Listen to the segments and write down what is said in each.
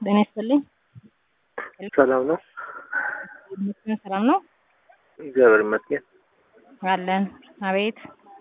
ጤና ይስጥልኝ። ሰላም ነው? ይመስገን ሰላም ነው እግዚአብሔር ይመስገን። አለን። አቤት።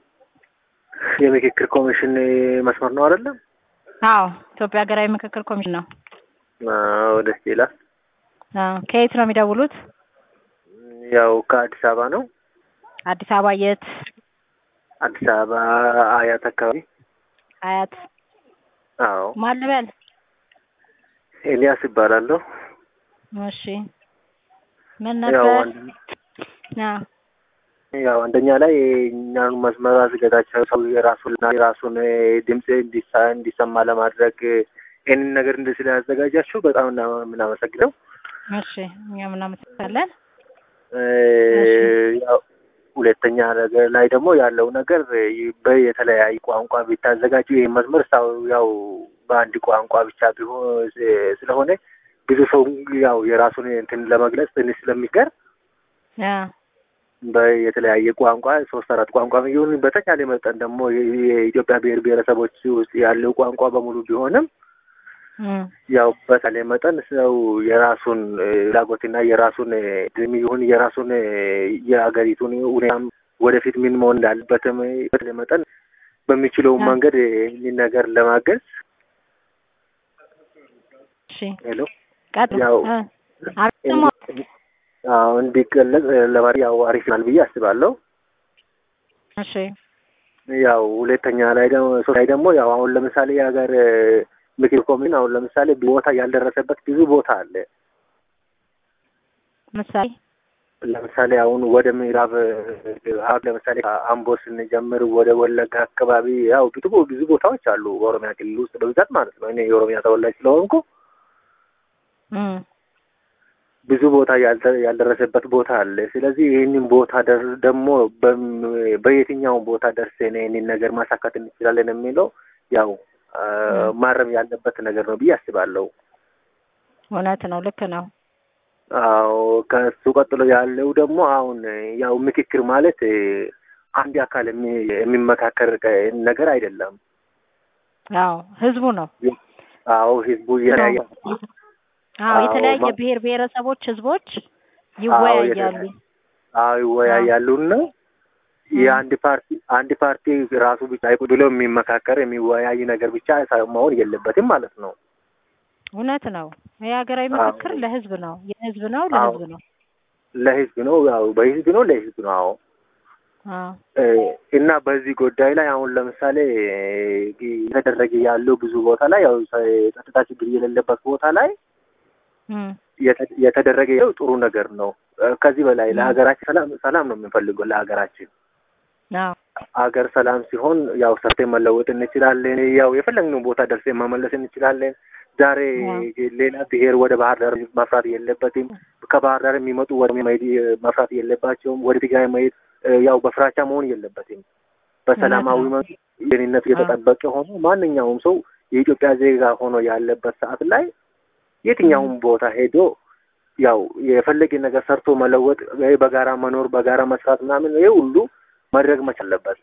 የምክክር ኮሚሽን መስመር ነው አይደለም? አዎ፣ ኢትዮጵያ ሀገራዊ ምክክር ኮሚሽን ነው። አዎ፣ ደስ ይላል። አዎ፣ ከየት ነው የሚደውሉት? ያው ከአዲስ አበባ ነው። አዲስ አበባ የት? አዲስ አበባ አያት አካባቢ። አያት። አዎ፣ ማን ልበል? ኤልያስ ይባላለሁ። እሺ፣ ምን ያው ነበር? አንድ- አዎ፣ ያው አንደኛ ላይ እኛን መስመር አዘጋጃቸው ሰው የራሱን የራሱን ድምፅ እንዲሳ- እንዲሰማ ለማድረግ ይህንን ነገር እንደ ስላዘጋጃችሁ በጣም እና- የምናመሰግነው እሺ፣ እኛም እናመሰግናለን። እ፣ ያው ሁለተኛ ነገር ላይ ደግሞ ያለው ነገር በየተለያየ ቋንቋ ቢታዘጋጁ ይህ መስመር ሳው ያው በአንድ ቋንቋ ብቻ ቢሆን ስለሆነ ብዙ ሰው ያው የራሱን እንትን ለመግለጽ ትንሽ ስለሚቀር አዎ፣ በየተለያየ ቋንቋ ሶስት አራት ቋንቋ ይሁን በተቻለ መጠን ደግሞ የ- የኢትዮጵያ ብሔር ብሔረሰቦች ውስጥ ያለው ቋንቋ በሙሉ ቢሆንም እም፣ ያው በተቻለ መጠን ሰው የራሱን እ፣ ፍላጎትና የራሱን እ፣ ድም ይሁን የራሱን እ፣ የሀገሪቱን ሁኔታም ወደፊት ምን መሆን እንዳለበትም እ፣ በተቻለ መጠን በሚችለው አዎ። መንገድ እ፣ ይህን ነገር ለማገዝ እሺ፣ ሄሎ ቀጥሉ። ያው እ፣ አቤት፣ ስማ። አዎ እንዲገለጽ እ፣ ለማድረግ ያው አሪፍ ይሆናል ብዬ አስባለሁ። እሺ፣ ያው ሁለተኛ ላይ ደግሞ ሶስት ላይ ደግሞ ያው አሁን ለምሳሌ የሀገር እ፣ ምክር ኮሚሽን አሁን ለምሳሌ ቦታ ያልደረሰበት ብዙ ቦታ አለ። ምሳሌ ለምሳሌ አሁን ወደ ምዕራብ እ፣ አሁን ለምሳሌ አምቦ ስንጀምር ወደ ወለጋ አካባቢ ያው ብዙ ብዙ ቦታዎች አሉ በኦሮሚያ ክልል ውስጥ በብዛት ማለት ነው። እኔ የኦሮሚያ ተወላጅ ስለሆንኩ እም፣ ብዙ ቦታ ያልተ- ያልደረሰበት ቦታ አለ። ስለዚህ ይህንን ቦታ ደር- ደግሞ በም- በየትኛውም ቦታ ደርሰን ይህንን ነገር ማሳካት እንችላለን የሚለው ያው አ፣ ም። ማረም ያለበት ነገር ነው ብዬ አስባለሁ። እውነት ነው፣ ልክ ነው። አዎ ከሱ ቀጥሎ ያለው ደግሞ አሁን ያው ምክክር ማለት እ፣ አንድ አካል የሚ- የሚመካከር ቀ- ነገር አይደለም። አዎ፣ ህዝቡ ነው። አዎ ህዝቡ የተለያየ አዎ፣ አዎ፣ የተለያየ ማ- ብሔር ብሔረሰቦች ህዝቦች አዎ ይወያያሉ። የተለያየ አዎ ይወያያሉና የአንድ ፓርቲ አንድ ፓርቲ ራሱ ብቻ ቁጭ ብሎ የሚመካከር የሚወያይ ነገር ብቻ ሳይሆን መሆን የለበትም ማለት ነው። እውነት ነው። የሀገራዊ አዎ። ምክክር ለህዝብ ነው፣ የህዝብ ነው፣ አዎ። ለህዝብ ነው። ለህዝብ ነው ያው በህዝብ ነው ለህዝብ ነው። አዎ አዎ እ፣ እና በዚህ ጉዳይ ላይ አሁን ለምሳሌ እ፣ እየተደረገ ያለው ብዙ ቦታ ላይ ያው የጸጥታ ችግር የሌለበት ቦታ ላይ እም፣ የተ- የተደረገ ያው ጥሩ ነገር ነው። እ፣ ከዚህ በላይ ም። ለሀገራችን ሰላም ሰላም ነው የምንፈልገው ለሀገራችን አዎ ሀገር ሰላም ሲሆን ያው ሰርተን መለወጥ እንችላለን። ያው የፈለግነው ቦታ ደርሰን መመለስ እንችላለን። ዛሬ አዎ። ሌላ ብሔር ወደ ባህር ዳር መፍራት የለበትም። ከባህር ዳር የሚመጡ ወደ መሄድ መፍራት የለባቸውም። ወደ ትግራይ መሄድ እ፣ ያው በፍራቻ መሆን የለበትም። በሰላማዊ እውነት ነው። መንገድ ደህንነቱ የተጠበቀ ሆኖ ማንኛውም ሰው የኢትዮጵያ ዜጋ ሆኖ ያለበት ሰዓት ላይ የትኛውም ቦታ ሄዶ ያው የፈለገ ነገር ሰርቶ መለወጥ፣ እ፣ በጋራ መኖር፣ በጋራ መስራት ምናምን ይሄ ሁሉ ማድረግ መቻል አለበት።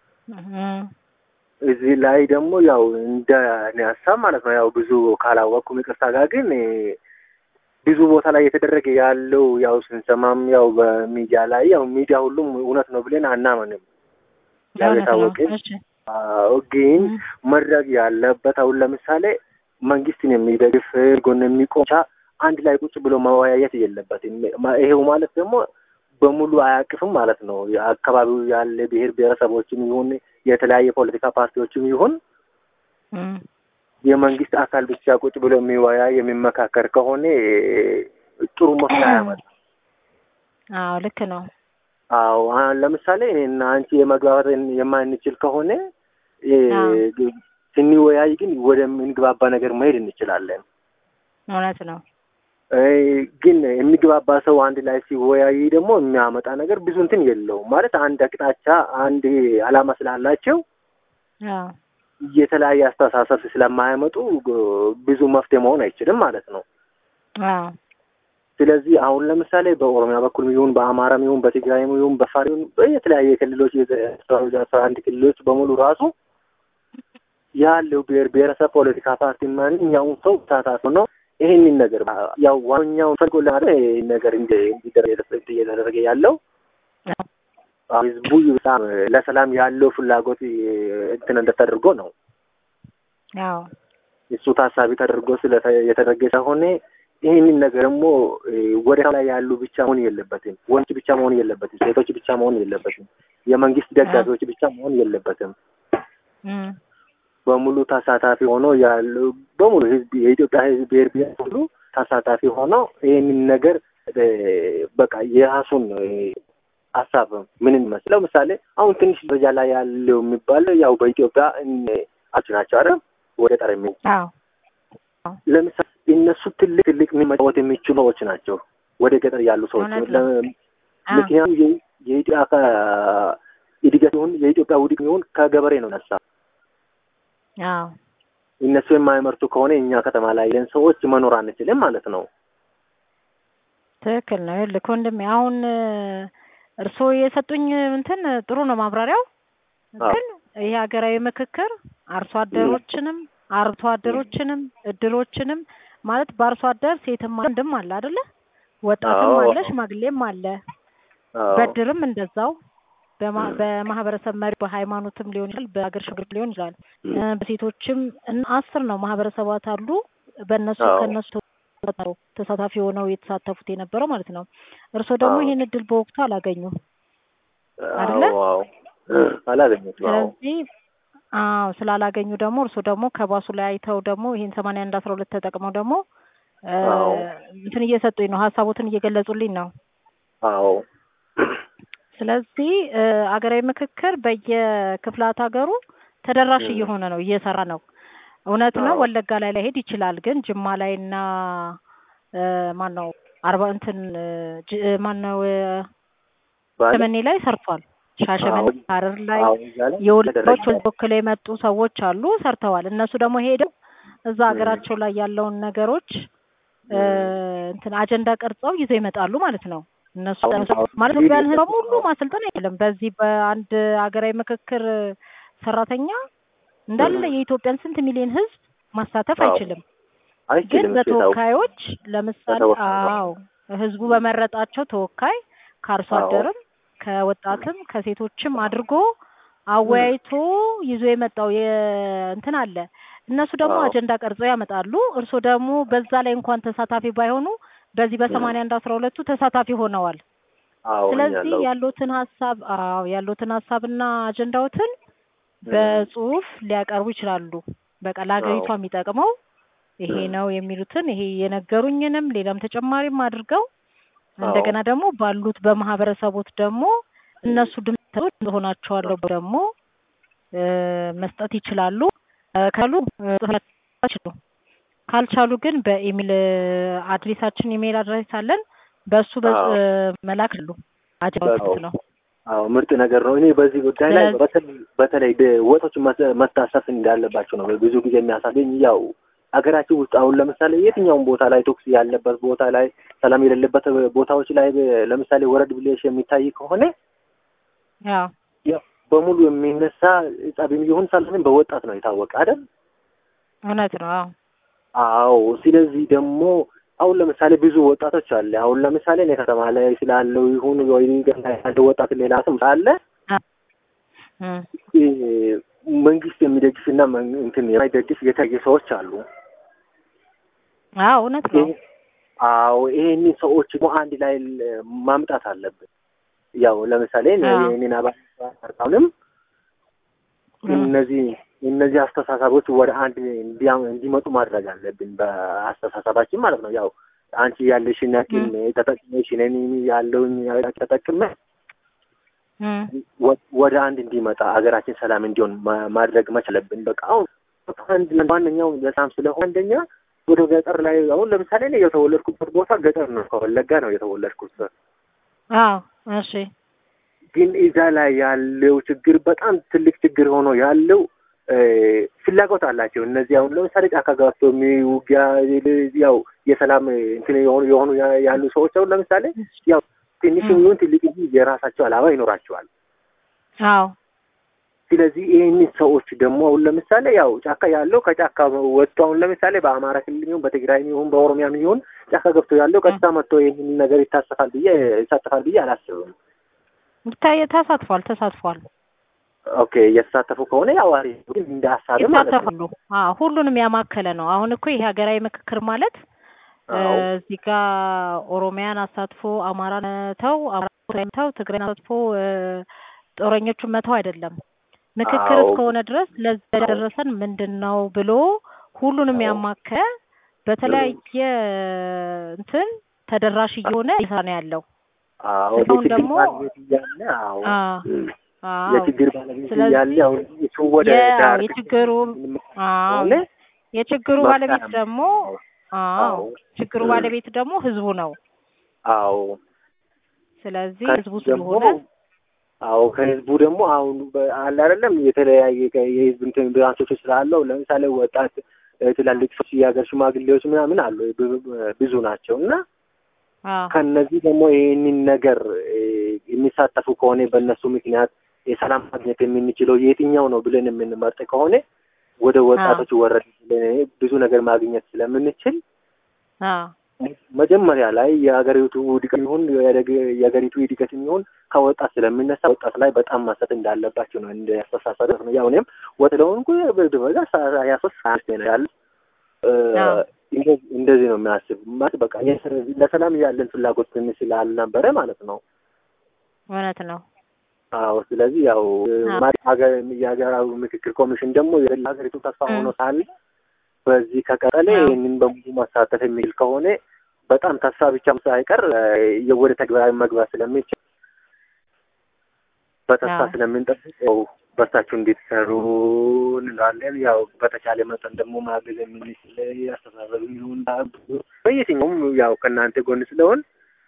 እም፣ እዚህ ላይ ደግሞ ያው እንደ እኔ ሀሳብ ማለት ነው ያው ብዙ ካላወቅኩ ይቅርታ ጋር ግን እ፣ ብዙ ቦታ ላይ የተደረገ ያለው ያው ስንሰማም ያው በሚዲያ ላይ ያው ሚዲያ ሁሉም እውነት ነው ብለን አናምንም። ያው እውነት ነው። የታወቀ እሺ አዎ፣ ግን እም፣ መድረግ ያለበት አሁን ለምሳሌ መንግስትን የሚደግፍ ጎን የሚቆም ብቻ አንድ ላይ ቁጭ ብሎ መወያየት የለበትም። ማ- ይሄው ማለት ደግሞ በሙሉ አያቅፍም ማለት ነው። የአካባቢው ያለ ብሔር ብሔረሰቦችም ይሁን የተለያየ ፖለቲካ ፓርቲዎችም ይሁን እም፣ የመንግስት አካል ብቻ ቁጭ ብሎ የሚወያይ የሚመካከር ከሆነ ጥሩ መፍትሄ አያመጣም። አዎ ልክ ነው። አዎ አሁን ለምሳሌ እኔና አንቺ የመግባባት የማንችል ከሆነ እ፣ አዎ። ስንወያይ ግን ወደምንግባባ ነገር መሄድ እንችላለን። እውነት ነው። እ፣ ግን የሚግባባ ሰው አንድ ላይ ሲወያይ ደግሞ የሚያመጣ ነገር ብዙ እንትን የለውም ማለት አንድ አቅጣጫ አንድ አላማ ስላላቸው አዎ የተለያየ አስተሳሰብ ስለማያመጡ ግ- ብዙ መፍትሄ መሆን አይችልም ማለት ነው። አዎ ስለዚህ አሁን ለምሳሌ በኦሮሚያ በኩል ይሁን በአማራም ይሁን በትግራይም ይሁን በአፋር ይሁን በየተለያየ ክልሎች አስራ አንድ ክልሎች በሙሉ ራሱ ያለው ብሔር ብሔረሰብ ፖለቲካ ፓርቲ ማንኛውም ሰው ተሳታፊ ነው ይህንን ነገር ያው ዋኛው ፈልጎ ለማለት ይህን ነገር እንዲደረግ እየተደረገ ያለው ህዝቡ በጣም ለሰላም ያለው ፍላጎት እንትን እንደተደርጎ ነው። አዎ እሱ ታሳቢ ተደርጎ የተደረገ ስለሆነ ይህንን ነገር ደግሞ ወደ ላይ ያሉ ብቻ መሆን የለበትም። ወንድ ብቻ መሆን የለበትም። ሴቶች ብቻ መሆን የለበትም። የመንግስት ደጋፊዎች ብቻ መሆን የለበትም። በሙሉ ተሳታፊ ሆኖ ያሉ በሙሉ ህዝብ የኢትዮጵያ ህዝብ ብሔር ብሔር ሁሉ ተሳታፊ ሆኖ ይህንን ነገር በቃ የራሱን ሀሳብ ምን ይመስል ለምሳሌ አሁን ትንሽ ደረጃ ላይ ያለው የሚባለው ያው በኢትዮጵያ አች ናቸው አይደል ወደ ጠር የሚ ለምሳሌ እነሱ ትልቅ ትልቅ መጫወት የሚችሉ ሰዎች ናቸው። ወደ ገጠር ያሉ ሰዎች ምክንያቱም የኢትዮጵያ እድገት ይሁን የኢትዮጵያ ውድቅ ይሁን ከገበሬ ነው ነሳ እነሱ የማይመርቱ ከሆነ እኛ ከተማ ላይ ለን ሰዎች መኖር አንችልም ማለት ነው። ትክክል ነው። ልክ ወንድሜ አሁን እርስዎ የሰጡኝ እንትን ጥሩ ነው ማብራሪያው። ግን ይሄ ሀገራዊ ምክክር አርሶ አደሮችንም አርብቶ አደሮችንም እድሮችንም ማለት በአርሶ አደር ሴትም ወንድም አለ አይደለ? ወጣትም አለ፣ ሽማግሌም አለ። በድርም እንደዛው በማህበረሰብ መሪ በሃይማኖትም ሊሆን ይችላል፣ በሀገር ሽግግር ሊሆን ይችላል። በሴቶችም አስር ነው ማህበረሰባት አሉ። በእነሱ ከእነሱ ነው ተሳታፊ ሆነው የተሳተፉት የነበረው ማለት ነው። እርስዎ ደግሞ ይሄን እድል በወቅቱ አላገኙም አይደለ? አላገኙት። ስለዚህ አዎ ስላላገኙ ደግሞ እርስዎ ደግሞ ከባሱ ላይ አይተው ደግሞ ይሄን ሰማንያ አንድ አስራ ሁለት ተጠቅመው ደግሞ እንትን እየሰጡኝ ነው፣ ሀሳቦትን እየገለጹልኝ ነው። አዎ ስለዚህ አገራዊ ምክክር በየክፍላት ሀገሩ ተደራሽ እየሆነ ነው፣ እየሰራ ነው። እውነት ነው ወለጋ ላይ ላይሄድ ይችላል፣ ግን ጅማ ላይ እና ማን ነው አርባ እንትን ማን ነው ሻሸመኔ ላይ ሰርቷል። ሻሸመኔ ሐረር ላይ የወለጋዎች ወክለው የመጡ ሰዎች አሉ ሰርተዋል። እነሱ ደግሞ ሄደው እዛ ሀገራቸው ላይ ያለውን ነገሮች እንትን አጀንዳ ቀርጸው ይዘው ይመጣሉ ማለት ነው። እነሱ ማለት ኢትዮጵያን ሕዝብ በሙሉ ማሰልጠን አይችልም። በዚህ በአንድ ሀገራዊ ምክክር ሰራተኛ እንዳለ የኢትዮጵያን ስንት ሚሊዮን ሕዝብ ማሳተፍ አይችልም። ግን በተወካዮች ለምሳሌ አዎ ሕዝቡ በመረጣቸው ተወካይ ከአርሶ አደርም ከወጣትም ከሴቶችም አድርጎ አወያይቶ ይዞ የመጣው እንትን አለ። እነሱ ደግሞ አጀንዳ ቀርጸው ያመጣሉ። እርስዎ ደግሞ በዛ ላይ እንኳን ተሳታፊ ባይሆኑ በዚህ በሰማንያ አንድ አስራ ሁለቱ ተሳታፊ ሆነዋል። ስለዚህ ያሉትን ሀሳብ አዎ ያሉትን ሀሳብና አጀንዳዎትን በጽሁፍ ሊያቀርቡ ይችላሉ። በቃ ለሀገሪቷ የሚጠቅመው ይሄ ነው የሚሉትን ይሄ የነገሩኝንም ሌላም ተጨማሪም አድርገው እንደገና ደግሞ ባሉት በማህበረሰቦት ደግሞ እነሱ ድምፆች ሆናቸዋለሁ ደግሞ መስጠት ይችላሉ። ካሉ ይችላሉ። ካልቻሉ ግን በኢሜል አድሬሳችን ኢሜል አድሬስ አለን። በእሱ መላክ አሉ አጀንዳዎች ነው። አዎ ምርጥ ነገር ነው። እኔ በዚህ ጉዳይ ላይ በተለይ ወጦች መታሰፍ እንዳለባቸው ነው ብዙ ጊዜ የሚያሳገኝ ያው ሀገራችን ውስጥ አሁን ለምሳሌ የትኛውም ቦታ ላይ ቶክስ ያለበት ቦታ ላይ ሰላም የሌለበት ቦታዎች ላይ ለምሳሌ ወረድ ብሌሽ የሚታይ ከሆነ በሙሉ የሚነሳ ጸብም ይሁን ሰላምን በወጣት ነው የታወቀ አይደል? እውነት ነው። አዎ። ስለዚህ ደግሞ አሁን ለምሳሌ ብዙ ወጣቶች አለ። አሁን ለምሳሌ እኔ ከተማ ላይ ስላለው ይሁን ወይ ያለው ወጣት ሌላ ስም አለ መንግስት የሚደግፍ እና እንትን የማይደግፍ የተለያየ ሰዎች አሉ። አዎ እውነት ነው። አዎ ይሄን ሰዎች ደግሞ አንድ ላይ ማምጣት አለብን። ያው ለምሳሌ እኔን አባልም እነዚህ እነዚህ አስተሳሰቦች ወደ አንድ እንዲመጡ ማድረግ አለብን። በአስተሳሰባችን ማለት ነው። ያው አንቺ ያለሽን ያክል ተጠቅመሽ እኔ ያለውኝ ተጠቅመ ወደ አንድ እንዲመጣ ሀገራችን ሰላም እንዲሆን ማድረግ መቻለብን። በቃ አሁን አንድ ዋነኛው በጣም ስለሆነ አንደኛ ወደ ገጠር ላይ አሁን ለምሳሌ እኔ የተወለድኩበት ቦታ ገጠር ነው፣ ከወለጋ ነው የተወለድኩት። አዎ እሺ። ግን እዛ ላይ ያለው ችግር በጣም ትልቅ ችግር ሆኖ ያለው ፍላጎት አላቸው። እነዚህ አሁን ለምሳሌ ጫካ ገብቶ የሚውጊያ ያው የሰላም እንትን የሆኑ የሆኑ ያሉ ሰዎች አሁን ለምሳሌ ያው ትንሽም ይሁን ትልቅ የራሳቸው አላማ ይኖራቸዋል። አዎ ስለዚህ ይህንን ሰዎች ደግሞ አሁን ለምሳሌ ያው ጫካ ያለው ከጫካ ወጥቶ አሁን ለምሳሌ በአማራ ክልል ይሁን በትግራይ ይሁን በኦሮሚያም ይሁን ጫካ ገብቶ ያለው ቀጥታ መጥቶ ይህንን ነገር ይታሰፋል ብዬ ይሳተፋል ብዬ አላስብም። ይታይ ተሳትፏል ተሳትፏል ኦኬ እየተሳተፉ ከሆነ ያው አሪፍ ግን እንደ ሀሳብ ማለት ነው። ይሳተፋሉ። አዎ ሁሉንም ያማከለ ነው። አሁን እኮ ይሄ ሀገራዊ ምክክር ማለት እ አዎ እዚህ ጋር ኦሮሚያን አሳትፎ አማራን ተው አማራን ተው ትግራይን አሳትፎ እ ጦረኞቹን መተው አይደለም። ምክክር አዎ እስከሆነ ድረስ ለዛ አዎ ያደረሰን ምንድን ነው ብሎ ሁሉንም አዎ ያማከለ በተለያየ እንትን ተደራሽ እየሆነ እየሰራ ነው ያለው። አዎ እስካሁን የችግር ደግሞ ባለቤት እያለ አዎ አ እም፣ አዎ የችግር ባለቤት እያለ ስለዚህ አሁን እሱ ወደ የአዎ ዳር የችግሩ አዎ ከሆነ የችግሩ ባለቤት መፍታት ደግሞ አዎ አዎ ችግሩ እም፣ ባለቤት ደግሞ ህዝቡ ነው። አዎ ስለዚህ ህዝቡ ከህዝቡ ደግሞ ስለሆነ አዎ ከህዝቡ ደግሞ አሁን በ- አለ አይደለም የተለያየ ከ- የህዝብ እንትን ብራንቾች ስላለው ለምሳሌ ወጣት እ፣ ትላልቅ ሰዎች የሀገር ሽማግሌዎች ምናምን አሉ ብ- ብ- ብዙ ናቸው እና አዎ ከነዚህ ደግሞ ይህንን ነገር እ፣ የሚሳተፉ ከሆነ በእነሱ ምክንያት የሰላም ማግኘት የምንችለው የትኛው ነው ብለን የምንመርጥ ከሆነ ወደ አዎ ወጣቶች ወረድ ብለን ብዙ ነገር ማግኘት ስለምንችል አዎ መጀመሪያ ላይ የሀገሪቱ እድገት ይሁን የደግ- የሀገሪቱ እድገት ይሁን ከወጣት ስለሚነሳ ወጣት ላይ በጣም ማሰጥ እንዳለባቸው ነው እንደ አስተሳሰብ ነው። ያው እኔም ወጥ ለሆንኩ በዛ ሀያ ሶስት አመት ነው ያለ እ፣ አዎ እንደ- እንደዚህ ነው የሚያስብ ማለት በቃ የስ- ለሰላም ያለን ፍላጎት ትንሽ ስላልነበረ ማለት ነው። እውነት ነው። አዎ ስለዚህ ያው አዎ ማለት ሀገር የሀገራዊ ምክክር ኮሚሽን ደግሞ የሀገሪቱ ተስፋ እም፣ ሆኖ ሳለ በዚህ ከቀጠለ አዎ ይህንን በሙሉ ማሳተፍ የሚችል ከሆነ በጣም ተስፋ ብቻም ሳይቀር እ፣ ወደ ተግባራዊ መግባት ስለሚችል በተስፋ አዎ ስለምንጠብቅ ያው በርታችሁ እንድትሰሩ እንላለን። ያው በተቻለ መጠን ደግሞ ማገዝ የምንችል አስተሳሰብ ይሁን በየትኛውም ያው ከእናንተ ጎን ስለሆን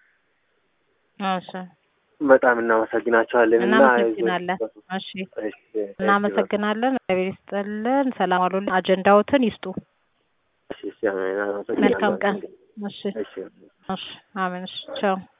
እሺ በጣም እናመሰግናቸዋለን እና እናመሰግናለን። እሺ እናመሰግናለን። እግዚአብሔር ይስጥልን። ሰላም አሉልን። አጀንዳዎትን ይስጡ። መልካም ቀን። እሺ እሺ እሺ አሜን። እሺ ቻው